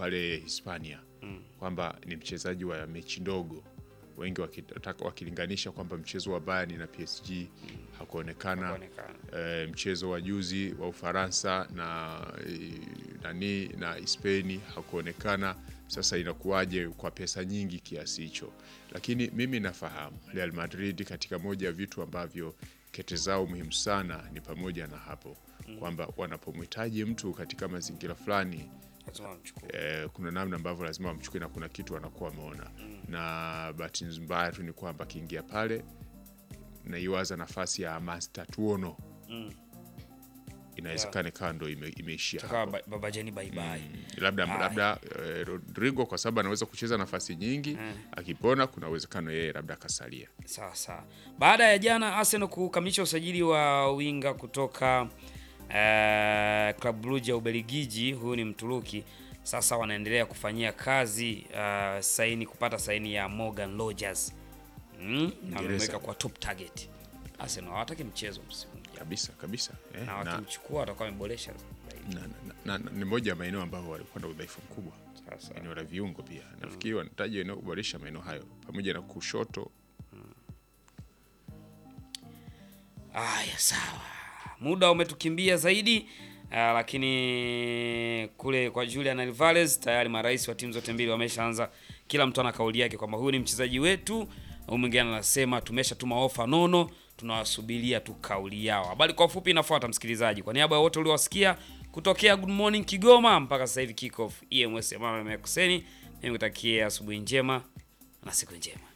pale Hispania kwamba ni mchezaji wa mechi ndogo, wengi wakitaka wakilinganisha kwamba mchezo wa Bayern na PSG hakuonekana. Hakuonekana. Eh, mchezo wa juzi wa Ufaransa na eh, nani na Hispania hakuonekana. Sasa inakuwaje kwa pesa nyingi kiasi hicho? Lakini mimi nafahamu Real Madrid katika moja ya vitu ambavyo kete zao muhimu sana ni pamoja na hapo kwamba wanapomhitaji mtu katika mazingira fulani Lazima wamchukue. eh, kuna namna ambavyo lazima wamchukue na kuna kitu wanakuwa wameona na bahati mbaya tu ni kwamba akiingia pale naiwaza nafasi ya Master Tuono inawezekana ikawa ndo ime, imeishia Tukawa hapo. ba- baba Jeni bye bye. labda Haya. labda eh, Rodrigo kwa sababu anaweza kucheza nafasi nyingi akipona kuna uwezekano yeye labda akasalia Sawa sawa. Baada ya jana Arsenal kukamilisha usajili wa winga kutoka uh, Club Brugge ya Ubelgiji, huyu ni Mturuki. Sasa wanaendelea kufanyia kazi uh, saini kupata saini ya Morgan Rogers. Mm, na wameweka kwa top target. Arsenal hawataki mchezo msimu ujao. kabisa kabisa eh, Na na, wakimchukua watakuwa wameboresha zaidi. na, na, na, ni moja ya maeneo ambayo walikuwa na udhaifu mkubwa Sasa eneo la viungo pia nafikiri wanahitaji eneo kuboresha maeneo hayo pamoja na kushoto Aya, sawa, muda umetukimbia zaidi. Uh, lakini kule kwa Julian Alvarez tayari marais wa timu zote mbili wameshaanza, kila mtu ana kauli yake kwamba huyu ni mchezaji wetu, au mwingine anasema tumeshatuma ofa nono, tunawasubiria tu kauli yao. Habari kwa ufupi inafuata, msikilizaji. Kwa niaba ya wote uliowasikia kutokea Good Morning Kigoma mpaka sasa hivi kick off EMS Emmanuel Mekuseni, mimi nikutakie asubuhi njema na siku njema.